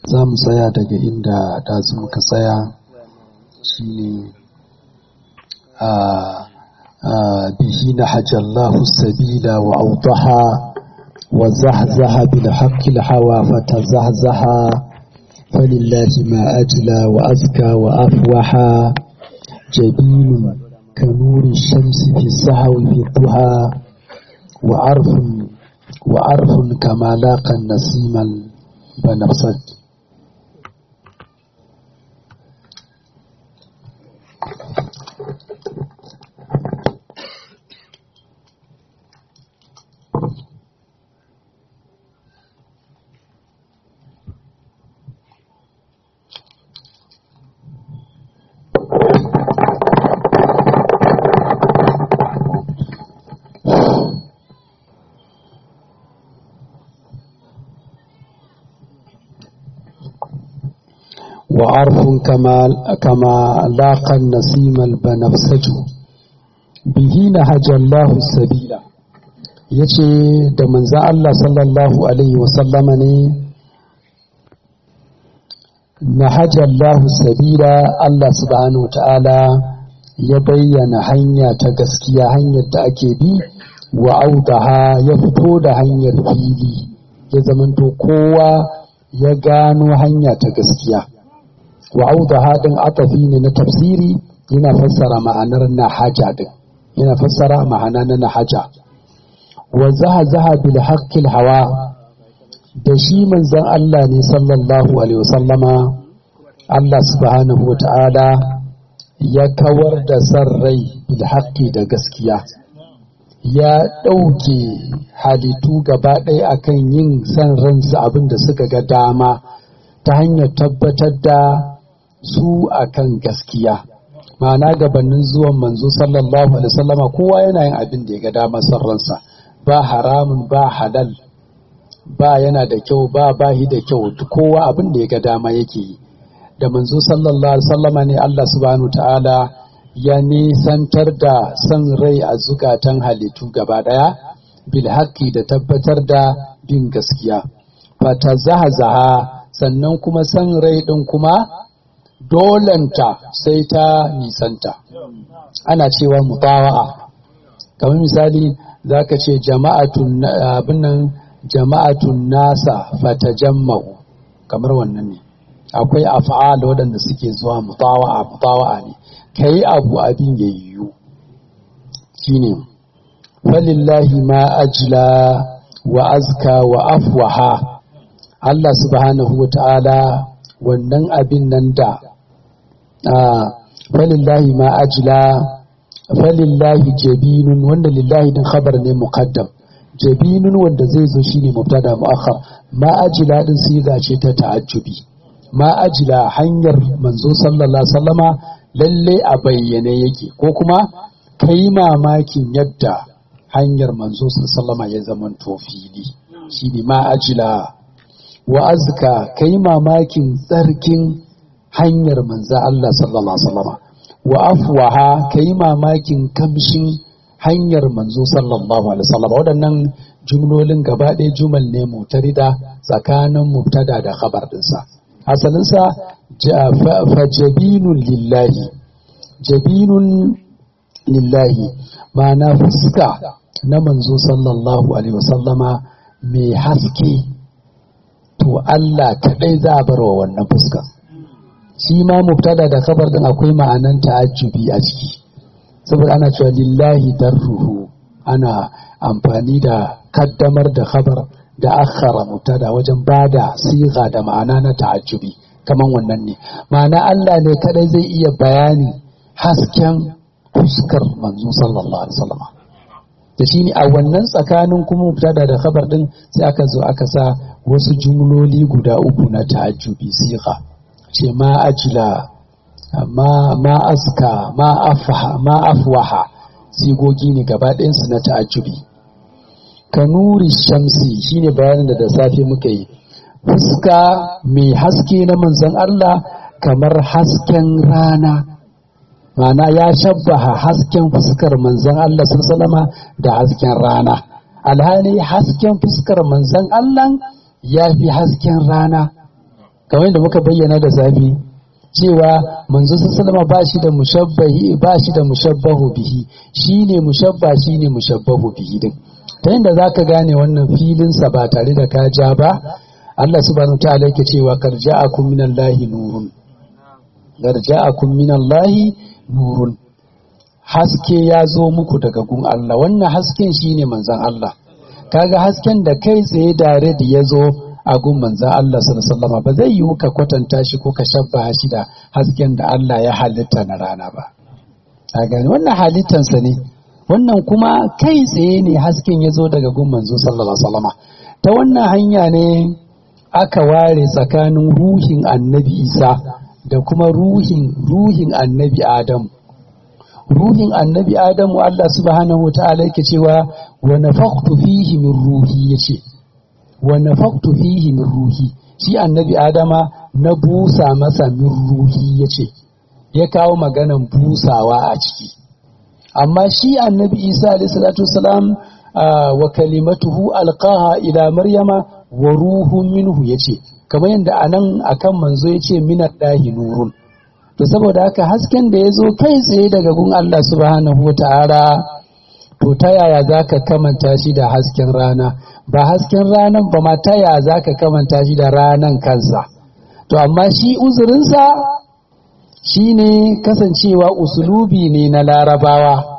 za mu tsaya daga inda ɗazu muka tsaya shine a bihi na hajjallahu sabila wa audaha wa zahzaha bil haqqil hawa fatazahzaha falillahi ma ajla wa azka wa afwaha jabinun kanuri shamsi fi sahawi fi duha wa arfun wa arfun kama laqa nasiman banafsat وعرف كما كما لاقى النسيم البنفسج به نهج الله السبيل yace da manzan Allah sallallahu alaihi wasallama ne nahajallahu sabila Allah subhanahu ta'ala ya bayyana hanya ta gaskiya hanyar da ake bi wa audaha ya fito da hanyar fili ya zamanto kowa ya gano hanya ta gaskiya wa audaha din atafi ne na tafsiri yana fassara ma'anar nahaja din yana fassara ma'ana na nahaja wa zaha zaha bil haqqil hawa da shi manzon Allah ne sallallahu alaihi wasallama Allah subhanahu wa ta'ala ya kawar da san rai bil haqqi da gaskiya ya ɗauke halittu gaba ɗaya akan yin san ransu abin da suka ga dama ta hanyar tabbatar da su akan gaskiya ma'ana gabanin zuwan manzo sallallahu alaihi wasallama kowa yana yin abin da ya ga dama san ransa ba haramun ba halal ba yana da kyau ba bahi da kyau kowa abin da ya ga dama yake yi da manzo sallallahu alaihi wasallama ne Allah subhanahu ta'ala ya nisantar da san rai a zukatan halittu gaba daya bil haqqi da tabbatar da bin gaskiya fata zaha zaha sannan kuma san rai din kuma dolanta sai ta nisanta ana cewa mutawa'a kamar misali zaka ce jama'atun abinnan jama'atun nasa fatajamma'u kamar wannan ne akwai af'al waɗanda suke zuwa mutawa'a mutawa'a ne kai abu abin ya yiwu shine falillahi ma ajla wa azka wa afwaha Allah subhanahu wa ta'ala wannan abin nan da falillahi ma ajla falillahi jabinun wanda lillahi din khabar ne muqaddam jabinun wanda zai zo shine mubtada muakhar ma ajla din siga ce ta ta'ajjubi ma ajla hanyar manzo sallallahu alaihi wasallama lalle a bayyane yake ko kuma kai mamakin yadda hanyar manzo sallallahu alaihi ya zaman to fili shine ma ajla wa azka kai mamakin tsarkin hanyar manza Allah sallallahu alaihi wasallam wa afwaha kai mamakin kamshin hanyar manzo sallallahu alaihi wasallam waɗannan jumlolin gaba ɗaya jumal ne mutarida tsakanin mubtada da khabar dinsa asalinsa fa jabinun lillahi jabinun lillahi ma'ana fuska na manzo sallallahu alaihi wasallama mai haske to Allah kaɗai za a bar wa wannan fuskar shi ma mubtada da kabar din akwai ma'anan ta'ajjubi a ciki saboda ana cewa lillahi darruhu ana amfani da kaddamar da khabar da akhara mubtada wajen bada siga da ma'ana na ta'ajjubi kaman wannan ne ma'ana Allah ne kaɗai zai iya bayani hasken fuskar manzo sallallahu alaihi wasallam da shi ne a wannan tsakanin kuma mubtada da khabar din sai aka zo aka sa wasu jumloli guda uku na ta'ajjubi siqa ce ma ajila ma ma aska ma afha ma afwaha sigogi ne gaba ɗayansu na ta'ajjubi kanuri shamsi shine bayanin da da safe muka yi fuska mai haske na manzon Allah kamar hasken rana Ma'ana ya shabbaha hasken fuskar manzon Allah sallama da hasken rana alhali hasken fuskar manzon Allah ya fi hasken rana kamar yadda muka bayyana da safi cewa manzo sallama ba shi da mushabbahi ba shi da mushabbahu bihi shine mushabba shine mushabbahu bihi din ta yadda zaka gane wannan filin sa ba tare da ka ja ba Allah subhanahu wa ta'ala yake cewa karja'akum minallahi nurun karja'akum minallahi nurun haske ya zo muku daga gun Allah wannan hasken shine manzon Allah kaga hasken da kai tsaye dare da ya zo a gun manzon Allah sallallahu alaihi ba zai yiwu ka kwatanta shi ko ka shabba shi da hasken da Allah ya halitta na rana ba a gani wannan halittansa ne wannan kuma kai tsaye ne hasken ya zo daga gun manzo sallallahu alaihi ta wannan hanya ne aka ware tsakanin ruhin annabi isa da kuma ruhin ruhin annabi adamu ruhin annabi adamu Allah subhanahu wa ta'ala yake cewa wa nafaqtu fihi min ruhi yace wa nafaqtu fihi min ruhi shi annabi adama na busa masa min ruhi yace ya kawo maganan busawa a ciki amma shi annabi isa alayhi salatu wasalam wa kalimatuhu alqaha ila maryama wa ruhun minhu yace kamar yadda anan akan manzo yace minad dahi nurun to saboda haka hasken da ya zo kai tsaye daga gun Allah subhanahu wa ta'ala to ta yaya za ka kamanta shi da hasken rana ba hasken ranan ba ma ta yaya za ka kamanta shi da ranan kansa to amma shi uzurinsa shi ne kasancewa usulubi ne na larabawa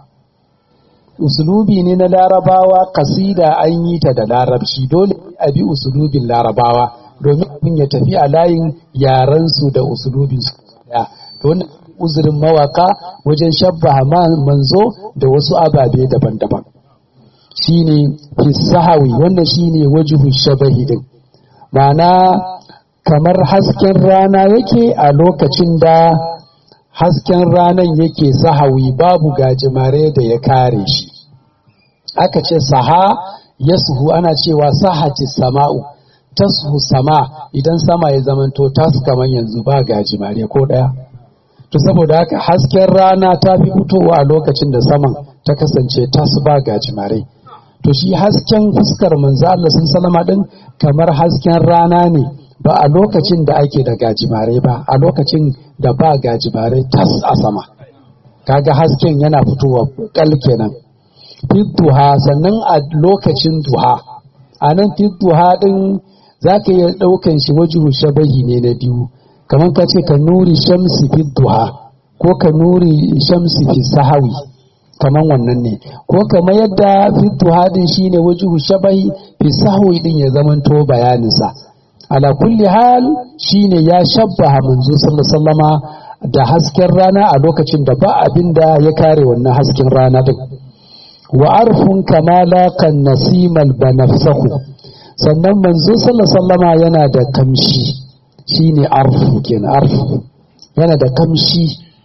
usulubi ne na larabawa kasida an yi ta da larabci dole a bi usulubin larabawa domin abin ya tafi a layin yarensu da usulubinsu daya to wannan uzurin mawaka wajen shabbaha manzo da wasu ababe daban-daban shine fisahawi wannan shine wajuhu shabahi din ma'ana kamar hasken rana yake a lokacin da hasken ranan yake sahawi babu gajimare da ya kare shi aka ce saha yasuhu ana cewa sahati sama'u tashu sama idan sama ya zamanto tas kamar yanzu ba gajimare ko daya to saboda haka hasken rana ta fi fitowa a lokacin da saman ta kasance tas ba gajimare to shi hasken fuskar manzo Allah sun salama din kamar hasken rana ne ba a lokacin da ake da gajimare ba a lokacin da ba gajimare tas a sama kaga hasken yana fitowa kal kenan duha sannan a lokacin duha a nan duha din za ka iya ɗaukan shi wajuhu shabahi ne na biyu kamar ka ce ka nuri shamsi fi duha ko ka nuri shamsi fi sahawi kamar wannan ne ko kamar yadda fi duha din shine wajuhu shabahi fi sahawi din ya zamanto bayaninsa ala kulli hal shine ya shabbaha manzo sallallahu da hasken rana a lokacin da ba abin da ya kare wannan hasken rana din wa arfun kamala kan nasimal banafsahu sannan manzo sallallahu yana da kamshi shine arfu kenan arfu yana da kamshi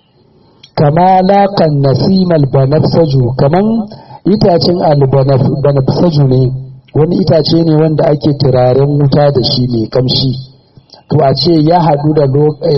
kamala kan nasimal banafsaju kaman itacen albanafsaju ne wani itace ne wanda ake turaren wuta da shi mai kamshi to a ce ya haɗu da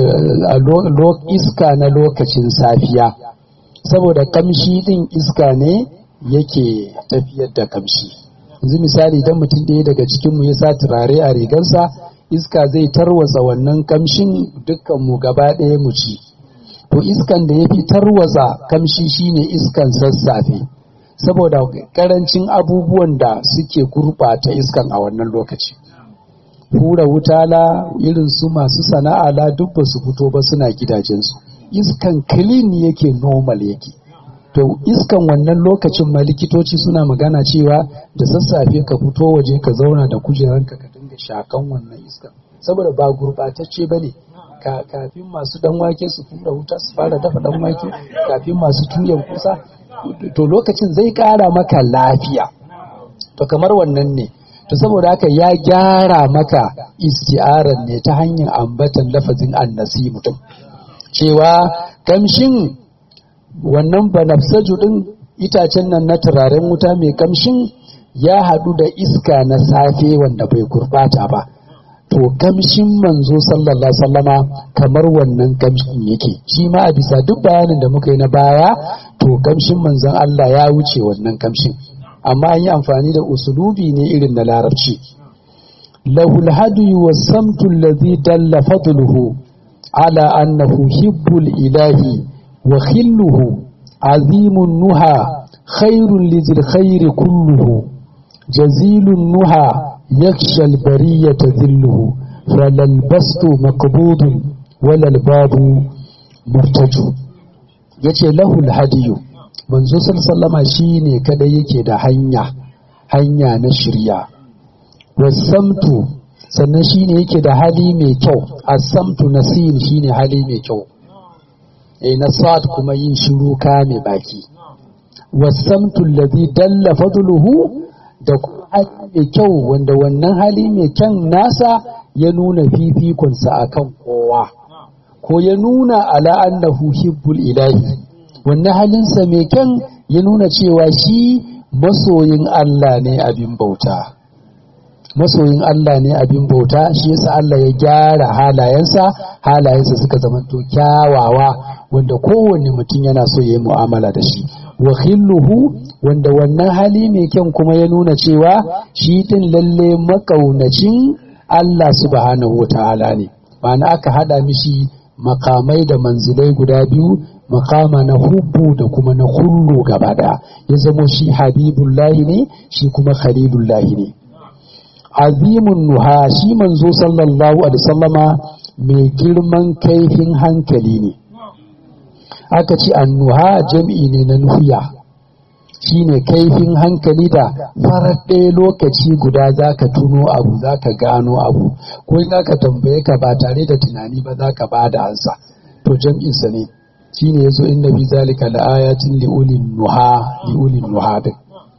iska na lokacin safiya saboda kamshi ɗin iska ne yake tafiyar da kamshi yanzu misali idan mutum ɗaya daga cikinmu ya sa turare a rigarsa iska zai tarwatsa wannan kamshin dukkanmu gaba ɗaya mu ci to iskan da ya fi tarwatsa kamshi shine iskan sassafe saboda karancin abubuwan da suke gurɓata iskan a wannan lokaci hura wutala irin su masu sana'a la duk ba su fito ba suna gidajensu iskan clean yake normal yake to iskan wannan lokacin ma likitoci suna magana cewa da sassafe ka fito waje ka zauna da kujeranka ka dinga shakan wannan iskan saboda ba gurɓatacce ba ne kafin masu dan wake su fura wuta su fara dafa dan wake kafin masu tuyan kusa to lokacin zai kara maka lafiya to kamar wannan ne to saboda haka ya gyara maka isti'arar ne ta hanyar ambatan lafazin annasi mutum cewa kamshin wannan banafsaju din itacen nan na turaren wuta mai kamshin ya haɗu da iska na safe wanda bai gurbata ba to kamshin manzo sallallahu sallama kamar wannan kamshin yake shi ma a bisa duk bayanin da muka yi na baya to kamshin manzon Allah ya wuce wannan kamshin amma an yi amfani da usulubi ne irin na larabci lahul hadi was-samtu alladhi dalla fadluhu ala annahu hibbul ilahi wa khilluhu azimun nuha khairun lizil khairi kulluhu jazilun nuha yakhsha al-bariyata dhilluhu falal bastu maqbudun walal babu murtaju yace lahul hadiyu manzo sallama shine kada yake da hanya hanya na shirya wasamtu sannan shine yake da hali mai kyau asamtu nasin shine hali mai kyau eh na sad kuma yin shiru ka mai baki wasamtu alladhi dalla fadluhu da kuma hali mai kyau wanda wannan hali mai kyan nasa ya nuna fifikonsa akan kowa ko ya nuna ala annahu hibbul ilahi wannan halinsa mai kyan ya nuna cewa shi masoyin Allah ne abin bauta masoyin Allah ne abin bauta shi yasa Allah ya gyara halayensa halayensa suka zama to kyawawa wanda kowanne mutum yana so ya yi mu'amala da shi wa khilluhu wanda wannan hali mai kyan kuma ya nuna cewa shi din lalle makaunacin Allah subhanahu wataala ne ma'ana aka hada mishi makamai da manzilai guda biyu makama na hubbu da kuma na hullu gaba daya ya zamo shi habibullahi ne shi kuma khalilullahi ne azimun nuha shi manzo sallallahu alaihi sallama mai girman kaifin hankali ne aka ce annuha jam'i ne na nuhiya shine kaifin hankali da farar ɗaya lokaci guda za ka tuno abu za ka gano abu ko in aka tambaye ka ba tare da tunani ba za ka ba da ansa to jam'insa ne shine yazo inna bi zalika laayatin liulin nuha liulin nuha din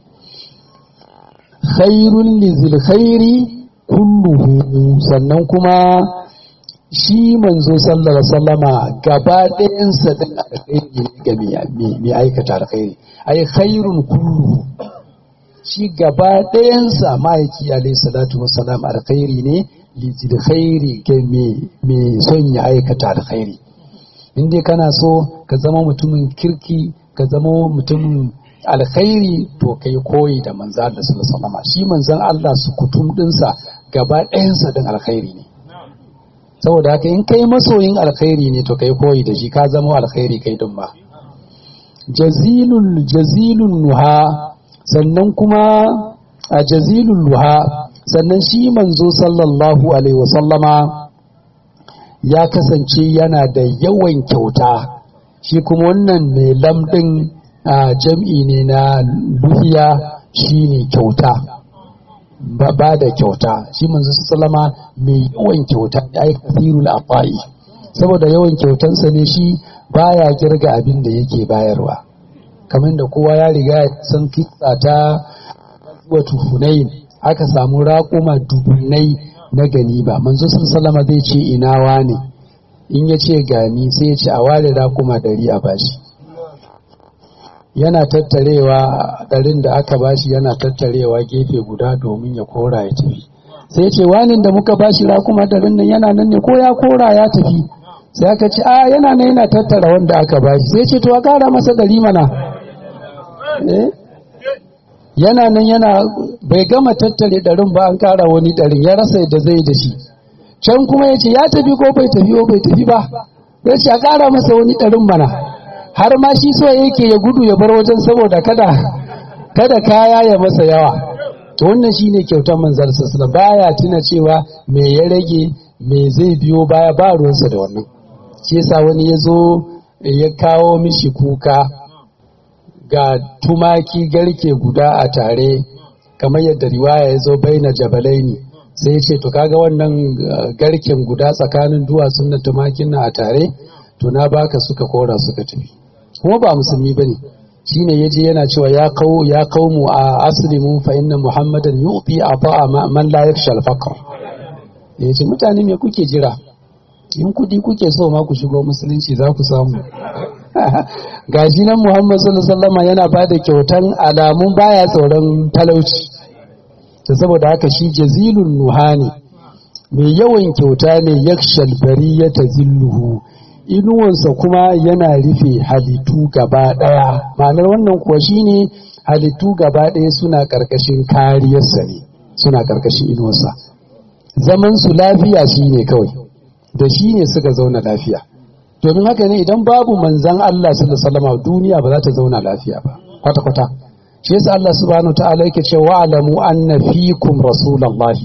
khairun lizil khairi kulluhu sannan kuma shi manzo sallallahu alaihi wasallama gaba ɗayan sa din alkhairi ne ga mai aikata alkhairi ai khairun kulluhu shi gaba ɗayan sa ma'aiki alaihi salatu wassalam alkhairi ne lizil khairi ga mai son ya aikata alkhairi in dai kana so ka zama mutumin kirki ka zama mutumin alkhairi to kai koyi da manzo Allah sallallahu alaihi shi manzon Allah su kutum dinsa gaba ɗayansa din alkhairi ne saboda haka in kai masoyin alkhairi ne to kai koyi da shi ka zama alkhairi kai din ma jazilul jazilun nuha sannan kuma a jazilul nuha sannan shi manzo sallallahu alaihi wasallama ya kasance yana da yawan kyauta shi kuma wannan mai lamɗin jam'i ne na luhiya shi ne kyauta ba da kyauta shi manzo salama mai yawan kyauta ya yi kasirul afai saboda yawan kyautansa ne shi baya girga abin da yake bayarwa kamar da kowa ya riga san kitsa ta watu hunayin aka samu raƙuma dubunai na gani ba manzo sallama zai ce ina wane in ya ce gani sai ya ce a ware rakuma dari a bashi yana tattarewa ɗarin da aka bashi yana tattarewa gefe guda domin ya kora ya tafi sai ya ce wanin da muka bashi rakuma ɗarin nan yana nan ne ko ya kora ya tafi sai aka ce a yana nan yana tattara wanda aka bashi sai ya ce to a kara masa ɗari mana yana nan yana bai gama tattare ɗarin ba an kara wani ɗarin ya rasa yadda zai da shi can kuma ya ce ya tafi ko bai tafi ko bai tafi ba ya ce a kara masa wani ɗarin mana har ma shi so yake ya gudu ya bar wajen saboda kada kada kaya ya masa yawa to wannan shine kyautar manzar sassana baya tuna cewa me ya rage me zai biyo baya ba ruwansa da wannan shi yasa wani ya zo ya kawo mishi kuka ga tumaki garke guda a tare kamar yadda riwaya ya zo baina jabalaini sai ya ce to kaga wannan garken guda tsakanin duwatsun na tumakin na a tare to na baka suka kora suka tafi kuma ba musulmi bane shine yaje yana cewa ya kawo ya mu a aslimu fa inna muhammadan yu'ti ata'a man la yakhsha al-faqr yace mutane me kuke jira in kudi kuke so ma ku shigo musulunci za ku samu gashi nan muhammad sallallahu alaihi wasallam yana bada kyautan alamun baya tsoron talauci ta saboda haka shi jazilun nuhani mai yawan kyauta ne yakshal bariyata zilluhu inuwansa kuma yana rufe halittu gaba ɗaya ma'anar wannan kuwa shine halittu gaba ɗaya suna ƙarƙashin kariyarsa ne suna ƙarƙashin inuwarsa zaman su lafiya shine kawai da shi ne suka zauna lafiya domin haka ne idan babu manzan Allah sallallahu alaihi wasallam duniya ba za ta zauna lafiya ba kwata kwata shi yasa Allah subhanahu ta'ala yake cewa alamu anna fikum rasulullahi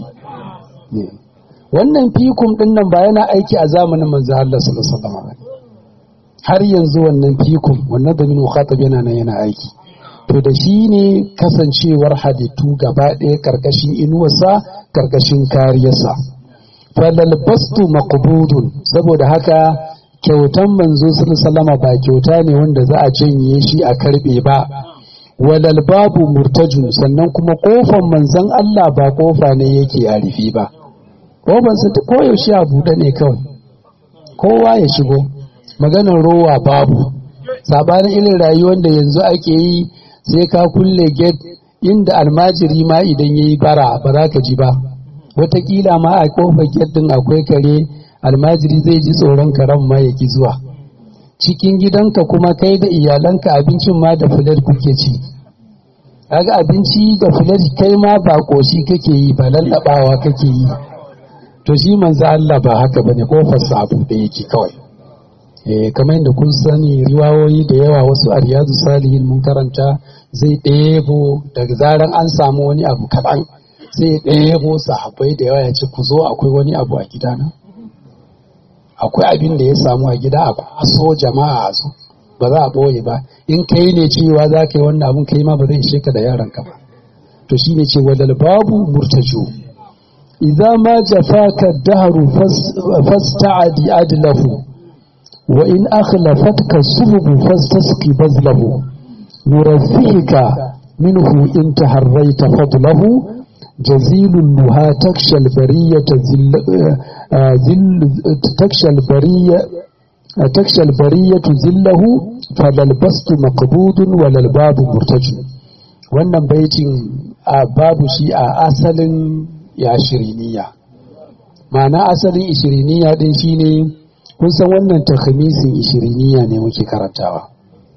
wannan fikum din nan ba yana aiki a zamanin manzan Allah sallallahu alaihi wasallam har yanzu wannan fikum wannan da min mukhatab yana nan yana aiki to da shi ne kasancewar halittu gaba ɗaya karkashin inuwarsa karkashin kariyarsa falal bastu maqbudun saboda haka kyautan manzo sallama ba kyauta ne wanda za a janye shi a karbe ba walal babu murtajun sannan kuma kofan manzon Allah ba kofa ne yake a rufe ba kofan sa koyaushe a buɗe ne kawai kowa ya shigo maganar rowa babu sabanin irin rayuwar da yanzu ake yi sai ka kulle gate inda almajiri ma idan yayi bara ba za ka ji ba wataƙila ma a kofar gate din akwai kare almajiri zai ji tsoron karen ma ya ki zuwa cikin gidanka kuma kai da iyalanka abincin ma da filar kuke ci kaga abinci da filar kai ma ba koshi kake yi ba lallabawa kake yi to shi manzo Allah ba haka bane kofar sa abu da yake kawai eh kamar yadda kun sani riwayoyi da yawa wasu a riyadu salihin mun karanta zai ɗebo daga zaran an samu wani abu kaɗan sai ɗebo sahabbai da yawa ya ce ku zo akwai wani abu a gidana akwai abin da ya samu a gida a kwaso jama'a a zo ba za a ɓoye ba in kai ne cewa za ka yi wannan abin kai ma ba zai ishe ka da yaranka ba to shi ne ce wadal babu murtaju idza ma jafaka dahru fasta'adi adlahu wa in akhlafatka sububu fastasqi bazlahu yurafika minhu in taharraita fadlahu جزيل النهى تخشى البرية ذل ذل تخشى البرية تخشى البرية ذله فلا البسط مقبوض ولا الباب مرتج wannan baitin a babu shi a asalin ya shiriniya ma'ana asalin ishiriniya din shine kun san wannan takhamisin ishiriniya ne muke karantawa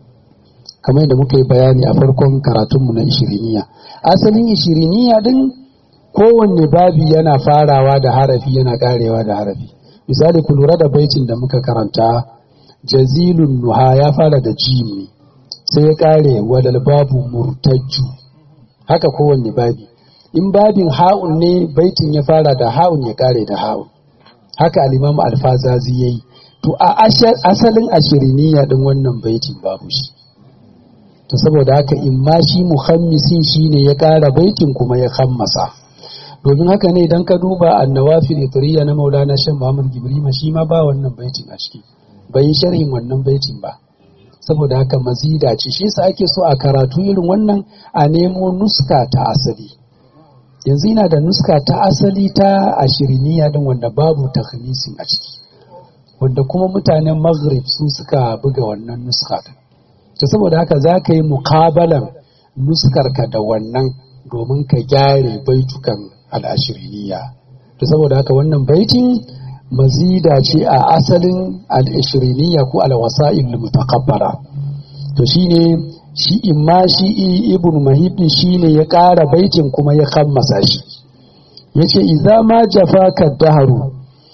kamar yadda muka yi bayani a farkon karatunmu na ishiriniya asalin ishiriniya din kowanne babi yana farawa da harafi yana karewa da harafi misali ku lura da baitin da muka karanta jazilun nuha ya fara da jim ne sai ya kare wadal babu murtajju haka kowanne babi in babin ha'un ne baitin ya fara da ha'un ya kare da ha'un haka alimamu alfazazi ya yi to a asalin ashiriniya din wannan baitin babu shi to saboda haka in ma shi muhammisin shine ya kara baitin kuma ya kammasa domin haka ne idan ka duba annawafil itriya na maulana shan muhammad gibrima shi ma ba wannan baitin a ciki bai yi sharhin wannan baitin ba saboda haka mazida ce shi yasa ake so a karatu irin wannan a nemo nuska ta asali yanzu ina da nuska ta asali ta ashiriniya din wanda babu takhmisin a ciki wanda kuma mutanen maghrib su suka buga wannan nuska din to saboda haka za ka yi mukabalan nuskarka da wannan domin ka gyare baitukan al'ashiriniya to saboda haka wannan baitin mazida ce a asalin al'ashiriniya ko alwasa'il mutakabbara to shine shi imma shi ibn mahibin shine ya ƙara baitin kuma ya kammasa shi yace idza ma jafaka daharu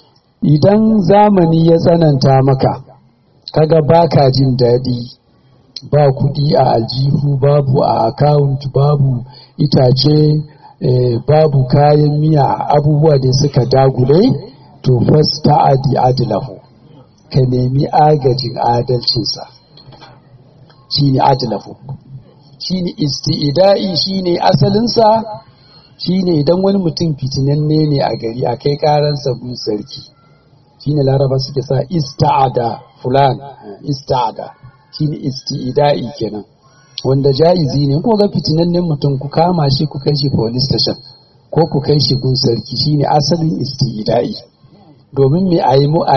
idan zamani ya tsananta maka kaga baka jin daɗi ba kuɗi a aljihu babu a akawunt babu itace eh, babu kayan miya abubuwa da suka dagule to fasta adi adilahu ka nemi agajin adalcinsa shine adilahu shine isti'ida'i shine asalinsa shine idan wani mutum fitinanne ne a gari a kai karansa gun sarki shine laraba suke sa ista'ada fulan ista'ada shine isti'ida'i kenan wanda ja'izi ne ko ga fitinannen mutum ku kama shi ku kai shi police station ko ku kai shi gun sarki shine asalin isti'ida'i domin me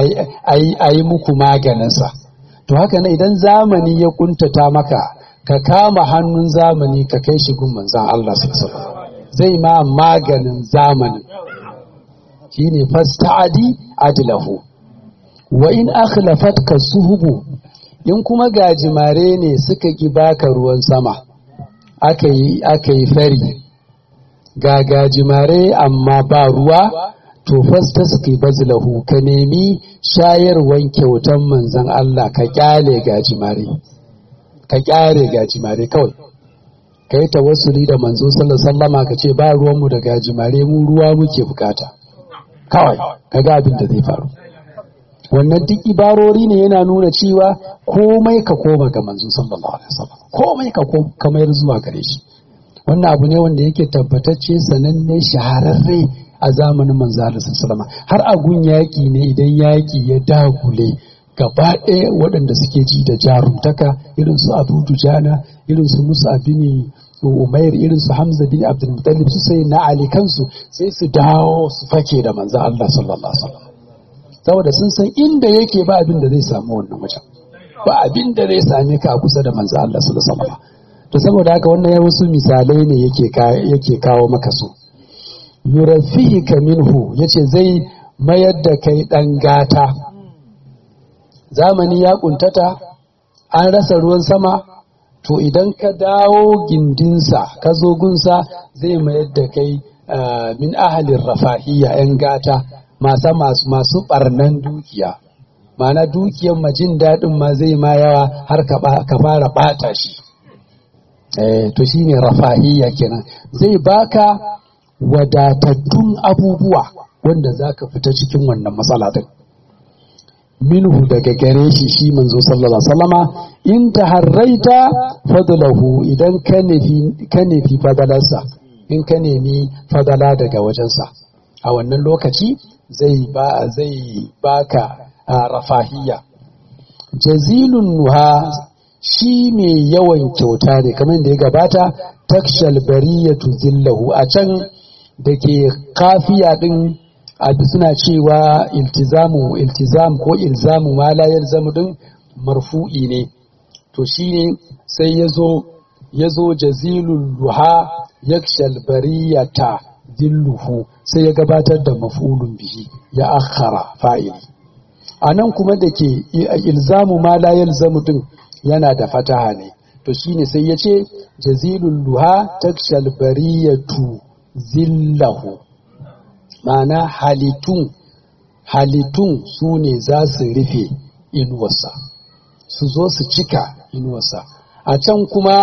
a yi muku maganinsa to haka na idan zamani ya kuntata maka ka kama hannun zamani ka kai shi gun manzan Allah zai ma maganin zamanin shine fasta'adi adlahu wa in akhlafatka suhubu in kuma gajimare ne suka ki baka ruwan sama aka yi aka yi fari ga gajimare amma ba ruwa to fastasqi bazlahu ka nemi shayarwan kyautan manzon Allah ka kyale gajimare ka kyare gajimare kawai ka yi tawassuli da manzo sallallahu sallama ka ce ba ruwanmu da gajimare mu ruwa muke bukata kawai ka ga abin da zai faru wannan duk ibarori ne yana nuna cewa komai ka koma ga manzo sallallahu alaihi wasallam komai ka kamar zuwa gare shi wannan abu ne wanda yake tabbatacce sananne shahararre a zamanin manzo sallallahu har a gun yaki ne idan yaki ya dagule gaba ɗaya waɗanda suke ji da jarumtaka irin su abu dujana irin su musa bin umair irin su hamza bin abdul muttalib su sai na ali kansu sai su dawo su fake da manzo Allah sallallahu alaihi wasallam saboda sun san inda yake ba abin da zai samu wannan wajen ba abin da zai same ka a kusa da manzo Allah sallallahu alaihi wasallam to saboda haka wannan ya wasu misalai ne yake yake kawo maka su yurafihika minhu yace zai mayar da kai dan gata zamani ya kuntata an rasa ruwan sama to idan ka dawo gindinsa ka zo gunsa zai mayar da kai min ahalin rafahiyya 'yan gata masa masu barnan dukiya mana dukiyan majin daɗin ma zai ma yawa har ka fara ɓata shi to shine rafahiyya kenan zai baka wadatattun abubuwa wanda za ka fita cikin wannan matsala din minhu daga gare shi shi manzo sallallahu alaihi wasallama in taharraita fadlahu idan ka nufi ka nufi fadalarsa in ka nemi fadala daga wajensa a wannan lokaci zai ba zai baka rafahiyya jazilun nuha shi mai yawan kyauta ne kamar da ya gabata takshal bariyatu zillahu a can da ke kafiya din suna cewa iltizamu iltizam ko ilzamu ma la yalzamu din marfu'i ne to shine sai yazo yazo jazilul luha yakshal bariyata dilluhu sai ya gabatar da maf'ulun bihi ya akhara fa'ili anan kuma da ke ilzamu ma la yalzamu din yana da fataha ne to shine sai ya ce jazilul luha takshal bariyatu zillahu ma'ana halittun halittun su ne za su rufe inuwarsa su zo su cika inuwarsa a can kuma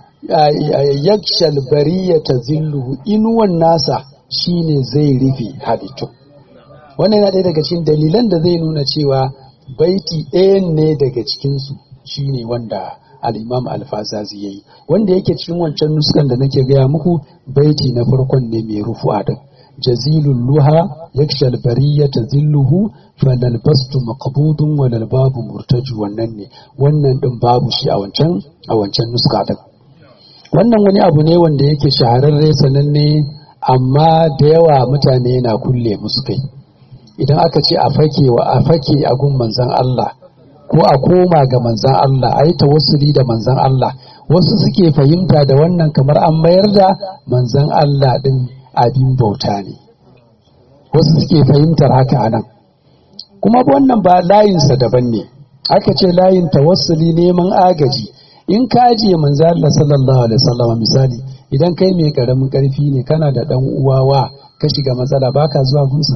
yakshal bariya ta zilluhu inuwan nasa shine zai rufe halittun wannan yana ɗaya daga cikin dalilan da zai nuna cewa baiti ɗayan ne daga cikinsu shine wanda al'imam alfazazi ya yi wanda yake cikin wancan nuskan da nake gaya muku baiti na farkon ne mai rufu'a din jazilul luha yakshal bariyata zilluhu falal bastu maqbudun walal babu murtaju wannan ne wannan din babu shi a wancan a wancan nuska din wannan wani abu ne wanda yake shahararre sananne amma da yawa mutane na kulle musu kai idan aka ce a fake wa a fake a gun manzon Allah ko a koma ga manzan Allah a yi tawassuli da manzan Allah wasu suke fahimta da wannan kamar an mayar da manzan Allah ɗin abin bauta ne wasu suke fahimtar haka a nan kuma wannan ba layinsa daban ne aka ce layin tawassuli neman agaji in ka ajiye manzan Allah sallallahu alaihi wasallam misali idan kai mai karamin karfi ne kana da dan uwawa ka shiga matsala baka zuwa gunsa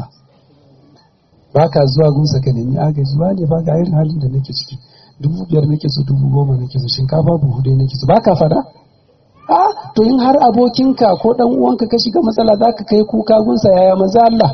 ba ka zuwa gunsa ka nemi agaji ba ne ba ga irin halin da nake ciki dubu biyar nake so dubu goma nake so shinkafa buhu dai nake so ba ka fada a to in har abokinka ko dan uwanka ka shiga matsala za ka kai kuka gunsa yaya maza Allah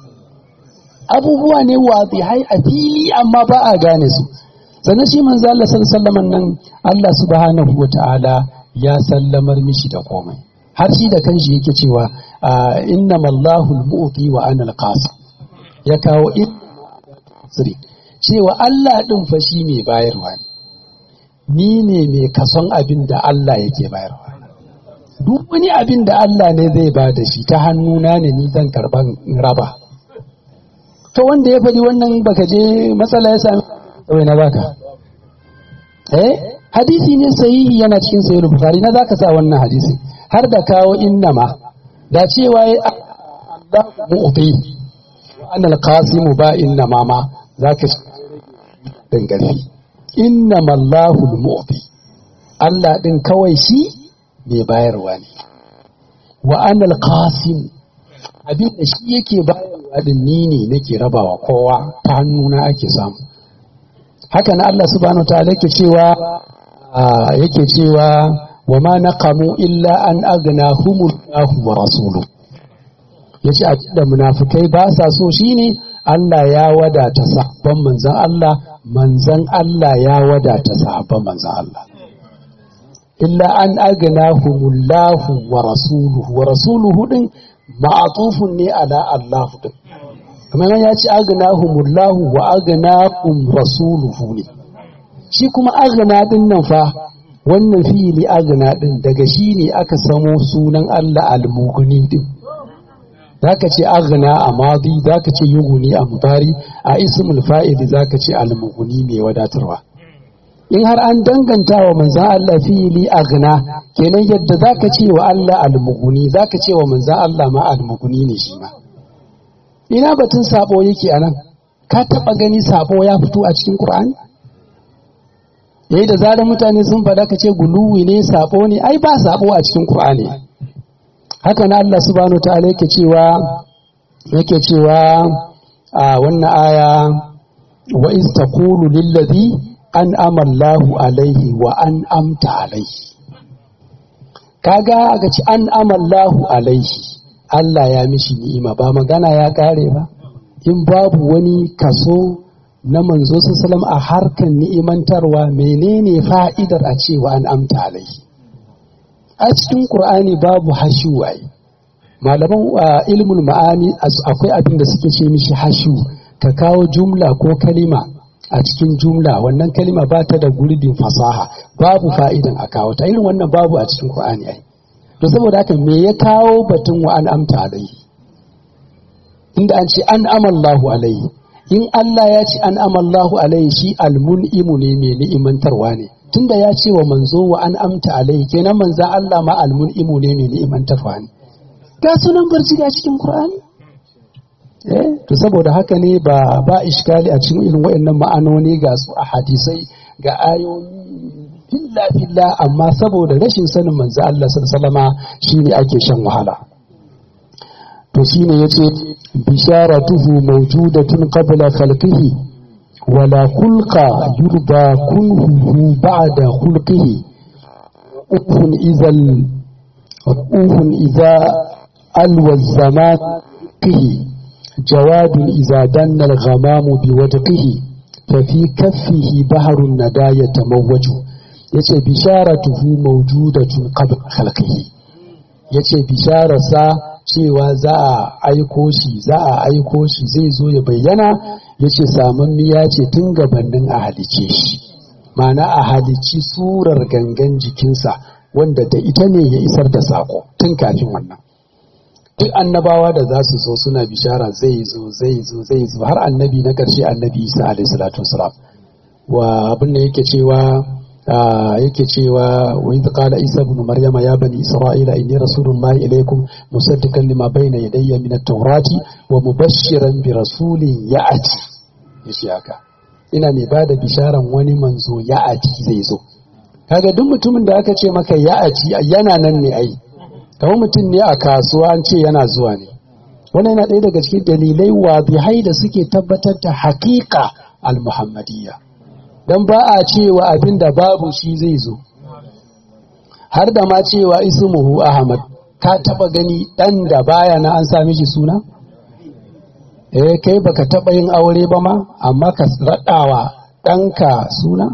abubuwa ne hai a fili amma ba a gane su sannan shi manzo Allah sallallahu nan Allah subhanahu wata'ala ya sallamar mishi da komai har shi da kanshi yake cewa innamallahu al-mu'ti wa ana al-qasim ya kawo siri cewa Allah ɗin fa shi mai bayarwa ne ni ne mai kason abin da Allah yake bayarwa duk wani abin da Allah ne zai ba da shi ta hannuna ne ni zan karban raba to wanda ya faɗi wannan baka je matsala ya sami kawai na baka eh hadisi ne sahihi yana cikin sahih bukhari na zaka sa wannan hadisi har da kawo innama da cewa Allah mu'ti ana alqasimu ba inna mama zaka dan garfi inna mallahu almu'ti Allah din kawai shi mai bayarwa ne wa ana alqasim abin da shi yake bayarwa din ni ne nake rabawa kowa ta hannuna ake samu haka na Allah subhanahu wa ta'ala yake cewa yake cewa wa ma naqamu illa an aghnahumullahu wa rasuluhu yace da munafikai ba sa so shine Allah ya wadata sahabban manzon Allah manzon Allah ya wadata sahabban manzon Allah illa an aghnahumullahu wa rasuluhu wa rasuluhu din ma'atufun ne ala Allah din kamar ya ce aghnahumullahu wa aghnahum rasuluhu ne shi kuma aghna din nan fa wannan fi'ili aghna din daga shi ne aka samo sunan Allah al-mughni din zaka ce aghna a madi zaka ce yughni a mudari a ismul fa'ili zaka ce al-mughni mai wadatarwa in har an danganta wa manzan Allah fi'ili aghna kenan yadda zaka ce wa Allah al-mughni zaka ce wa manzan Allah ma al-mughni ne shi ma ina batun sabo yake anan ka taba gani sabo ya fito a cikin Qur'ani yayi da zarar mutane sun faɗa ka ce guluwi ne sabo ne ai ba sabo a cikin Qur'ani haka na Allah subhanahu ta'ala yake cewa yake cewa a wannan aya wa iz taqulu lil ladhi an'ama Allahu alaihi wa an'amta alaihi kaga aka ci an'ama Allahu alaihi Allah ya mishi ni'ima ba magana ya kare ba in babu wani kaso na manzo sallam a harkan ni'imantarwa menene fa'idar a cewa an amta alaihi a cikin qur'ani babu hashu ai malaman ilmul ma'ani akwai abin da suke ce mishi hashu ka kawo jumla ko kalima a cikin jumla wannan kalima ba ta da gurbin fasaha babu fa'idan a kawo ta irin wannan babu a cikin qur'ani ai to saboda haka me ya kawo batun wa an amta alaihi inda an ce an amallahu alaihi in Allah ya ce an amallahu alaihi shi almun'imu ne mai ni'imantarwa ne tunda ya ce wa manzo wa an amta alaihi kenan manza Allah ma almun'imu ne mai ni'imantarwa ne ga sunan barci a cikin Qur'ani eh to saboda haka ne ba ba iskali a cikin irin waɗannan ma'anoni ga su a hadisai ga ayoyi filla filla amma saboda rashin sanin manzo Allah sallallahu alaihi shine ake shan wahala to shine yace bisharatuhu mawjudatun qabla khalqihi wala khulqa yurda kunhu ba'da khulqihi uhun idhal uhun idha alwa zaman kihi jawadun idha danna al-ghamamu biwadqihi ففي كفه بحر الندى يتموج yace bisharatuhu mawjudatun qabla khalqihi yace bishararsa cewa za a aiko shi za a aiko shi zai zo ya bayyana yace samammiya ce tun gabanin a halice shi ma'ana a halici surar gangan jikinsa wanda da ita ne ya isar da sako tun kafin wannan duk annabawa da za su zo suna bishara zai zo zai zo zai zo har annabi na ƙarshe annabi isa alaihi salatu wasalam wa abin da yake cewa yake cewa wa idh qala isa ibn maryama ya bani isra'ila inni rasulullahi ilaykum musaddiqan lima bayna yadayya min at-taurati wa mubashshiran bi rasulin ya'ti yace haka ina mai bada bisharan wani manzo ya'ati zai zo kaga duk mutumin da aka ce maka ya'ati yana nan ne ai kamar mutum ne a kasuwa an ce yana zuwa ne wannan yana ɗaya daga cikin dalilai wadihai da suke tabbatar da haƙiƙa al-muhammadiyya don ba a cewa abin da babu shi zai zo har da ma cewa ismuhu ahmad ka taba gani dan da baya na an sami shi suna eh kai baka taba yin aure ba ma amma ka raɗawa ɗanka suna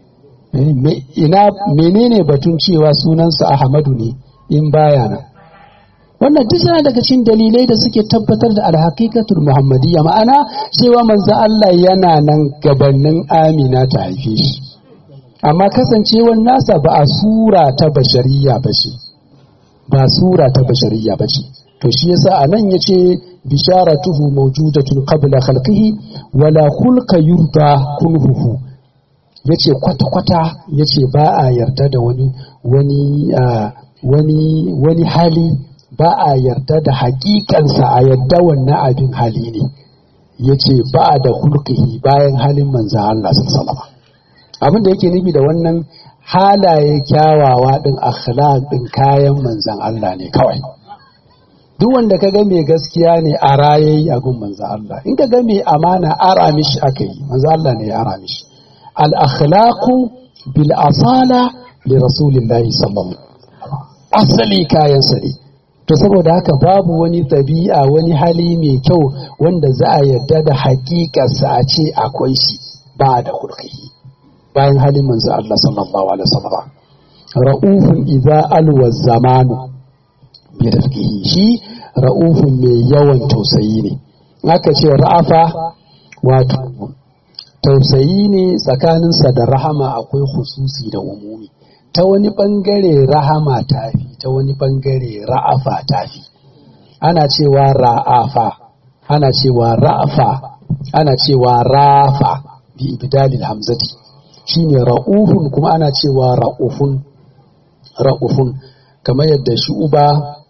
ina menene batun cewa sunansa ahmadu ne in baya nan wannan duk yana daga cikin dalilai da suke tabbatar da alhaqiqatul muhammadiyya ma'ana cewa manzo Allah yana nan gabanin Amina ta haife shi amma kasancewar nasa ba a sura ta bashariya ba ce ba sura ta bashariya ba ce to shi yasa anan yace bisharatuhu mawjudatun qabla khalqihi wala khulqa yurda kunhuhu yace kwata kwata yace ba a yarda da wani wani wani wani hali ba a yarda da hakikansa a yadda wannan abin hali ne ya ce ba da hulkihi bayan halin manzan Allah sallama abin da yake nufi da wannan halaye kyawawa din akhlaq din kayan manzan Allah ne kawai duk wanda ka ga mai gaskiya ne a rayayi a gun manzo Allah in ka ga mai amana ara mishi aka yi manzo Allah ne ya ara mishi al akhlaqu bil asala li rasulillahi sallallahu asali kayan sare to saboda haka babu wani ɗabi'a wani hali mai kyau wanda za a yarda da hakikarsa a ce akwai shi ba da hulkihi bayan halin manzo Allah sallallahu alaihi wasallam ra'ufun idza alwa zamanu bi rifqihi shi ra'ufun mai yawan tausayi ne aka ce ra'afa wato tausayi ne tsakaninsa da rahama akwai hususi da umumi ta wani bangare rahama tafi ta wani bangare ra'afa tafi ana cewa ra'afa ana cewa ra'afa ana cewa rafa bi ibdalil hamzati shine ra'ufun kuma ana cewa ra'ufun ra'ufun kamar yadda shu'uba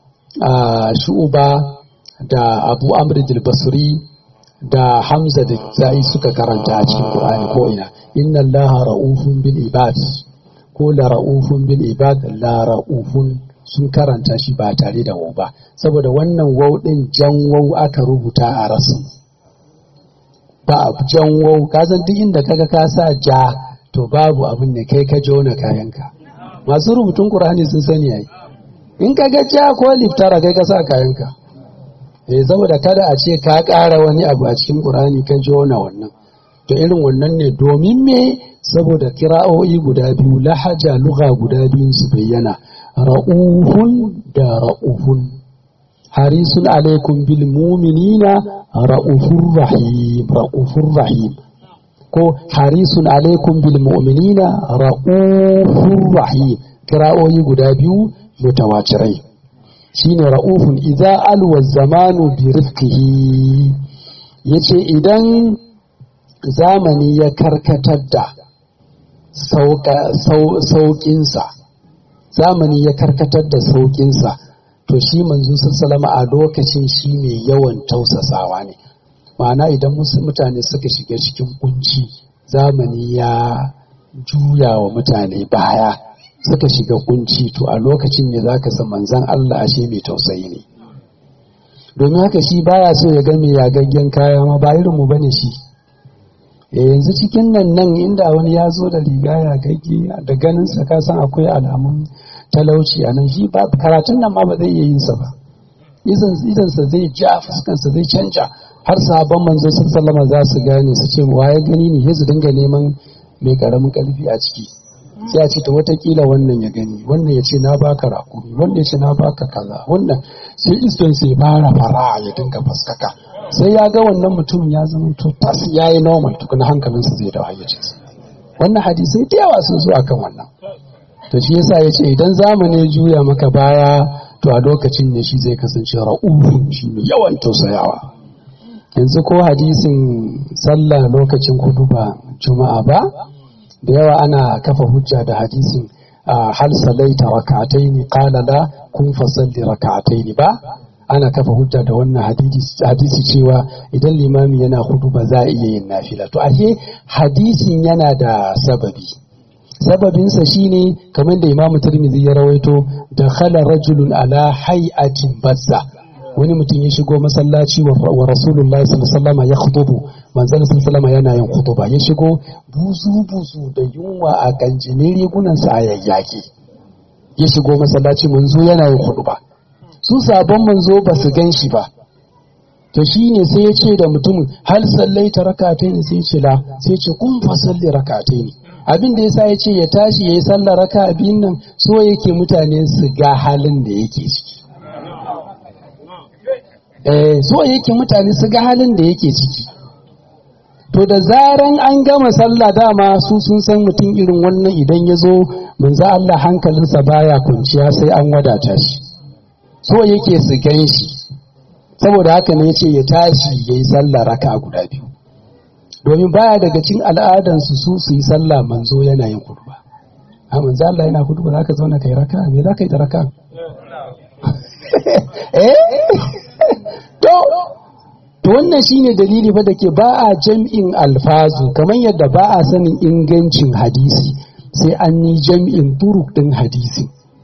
shu'uba da abu amr basri da hamza da za'i suka karanta a cikin qur'ani ko ina inna allaha ra'ufun bil ibad ko la ra'ufun bil ibad la ra'ufun sun karanta shi ba tare da wau ba saboda wannan wau din jan wau aka rubuta a rasin ba jan wau ka san duk inda kaga ka sa ja to babu abin da kai ka jona kayanka masu rubutun qur'ani sun sani ai in ka ga ja ko liftara kai ka sa kayanka eh saboda kada a ce ka ƙara wani abu a cikin qur'ani ka jona wannan to irin wannan ne domin me saboda kira'o'i guda biyu lahaja lugha guda biyun su bayyana ra'uhun da ra'uhun harisun alaikum bil mu'minina ra'ufur rahim ra'ufur rahim ko harisun alaikum bil mu'minina ra'ufur rahim kira'o'i guda biyu mutawatirai shine ra'ufun idza alwa zamanu bi rifqihi yace idan zamani ya karkatar da sauƙinsa zamani ya karkatar da sauƙinsa to shi manzo sallama a lokacin shi mai yawan tausasawa ne ma'ana idan mutane suka shiga cikin kunci zamani ya juya wa mutane baya suka shiga kunci to a lokacin ne za ka san manzan Allah ashe mai tausayi ne domin haka shi baya so ya ga mai yagaggen kaya ma ba irinmu bane shi yanzu cikin nan nan inda wani ya zo da riga ya gagge da ganin sa ka san akwai alamun talauci a nan shi ba karatun nan ma ba zai iya yin sa ba idan sa zai ja fuskan sa zai canja har sahabban manzo sallama za su gane su ce waye gani ne su dinga neman mai karamin karfi a ciki sai a ce ta watakila wannan ya gani wannan ya ce na baka rakumi wannan ya ce na baka kaza wannan sai iston sai fara fara ya dinga faskaka sai ya ga wannan mutum ya zama to tas ya yi normal tukuna hankalinsa zai da hayyacinsa wannan hadisai da yawa sun zo akan wannan to shi yasa ya ce idan zamani juya maka baya to a lokacin ne shi zai kasance ra'ufu shi mai yawan tausayawa yanzu ko hadisin sallah lokacin kudu ba juma'a ba da yawa ana kafa hujja da hadisin hal salaita raka'ataini qala la kun fasalli raka'ataini ba ana kafa hujja da wannan hadisi cewa idan limami yana hudu ba za a iya yin nafila to ashe hadisin yana da sababi sababinsa shine kamar da imamu tirmidhi ya rawaito da khala rajulun ala hay'atin bazza wani mutum ya shigo masallaci wa rasulullahi sallallahu alaihi ya khutubu manzon sallallahu yana yin khutuba ya shigo buzu buzu da yunwa a kanjinin rigunansa a yayyake ya shigo masallaci manzo yana yin khutuba su sabon manzo ba su gan shi ba to shi ne sai ya ce da mutumin hal sallai ta rakatai ne sai ya ce la sai ya ce kun fa salli rakatai ne abin da yasa ya ce ya tashi ya yi sallar raka biyun nan so yake mutane su ga halin da yake ciki eh so yake mutane su ga halin da yake ciki to da zaran an gama sallah dama su sun san mutum irin wannan idan ya zo manzo Allah hankalinsa baya kunciya sai an wadata shi so yake su gan shi saboda haka ne ce ya tashi ya yi sallah raka guda biyu domin baya daga cin al'adansu su su yi sallah manzo yana yin kuduba a manzo Allah yana kuduba za ka zauna kai raka me za ka yi da raka eh to to wannan shine dalili fa da ke ba a jam'in alfazu kamar yadda ba a sanin ingancin hadisi sai an yi jam'in turuk din hadisi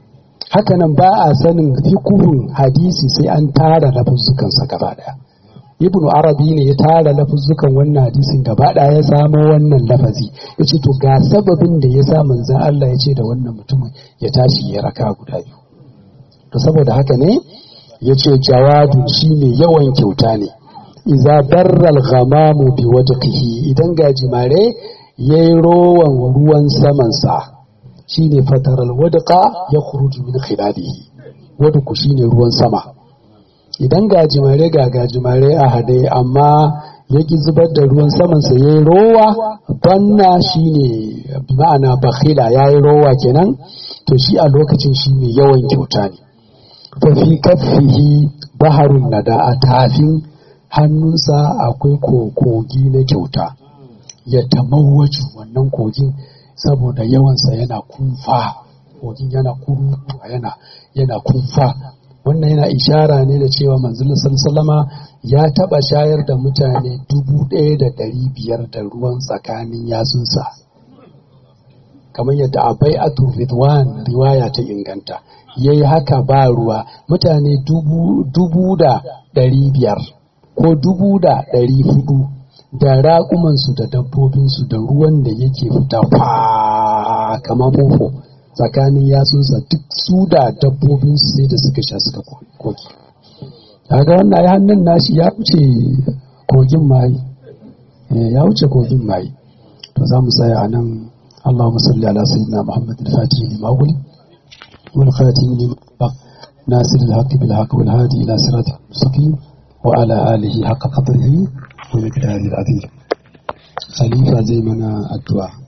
hakanan ba a sanin fikuhun hadisi sai an tara lafuzzukansa gaba daya ibn arabi ne ya tara lafuzzukan wannan hadisin gaba daya ya samo wannan lafazi ya ce to ga sababin da ya sa manzan Allah ya ce da wannan mutumin ya tashi ya raka guda biyu to saboda haka ne ya ce jawadu shi mai yawan kyauta ne iza barral ghamamu bi wajhihi idan gajimare yayi rowan ruwan samansa shine fataral wadqa ya khuruju min khilalihi wadku shine ruwan sama idan gajimare ga gajimare a hade amma ya ki zubar da ruwan samansa yayi rowa banna shine bi ma'ana bakhila yayi rowa kenan to shi a lokacin shi mai yawan kyauta ne fa fi kaffihi baharun nada a tafin hannunsa akwai kogi na kyauta ya tamawaju wannan kogin saboda yawansa yana kunfa kogin yana kurutu yana yana kunfa wannan yana ishara ne da cewa manzilin sallama ya taba shayar da mutane dubu ɗaya da ɗari biyar da ruwan tsakanin yatsunsa kamar yadda abai atu ridwan riwaya ta inganta ya yi haka ba ruwa mutane dubu da ɗari biyar ko dubu da ɗari hudu da raƙumansu da dabbobinsu da ruwan da yake fita fa kamar mofo tsakanin yatsunsa duk su da dabbobinsu sai da suka sha suka koki kaga wannan ya hannun nashi ya wuce kogin mayi ya wuce kogin mayi to za mu tsaya a nan اللهم صل على سيدنا محمد الفاتح لما أغلق والخاتم لما ناصر الحق بالحق والهادي إلى صراط المستقيم وعلى آله حق قدره ومقداره العظيم خليفة زي منا الدعاء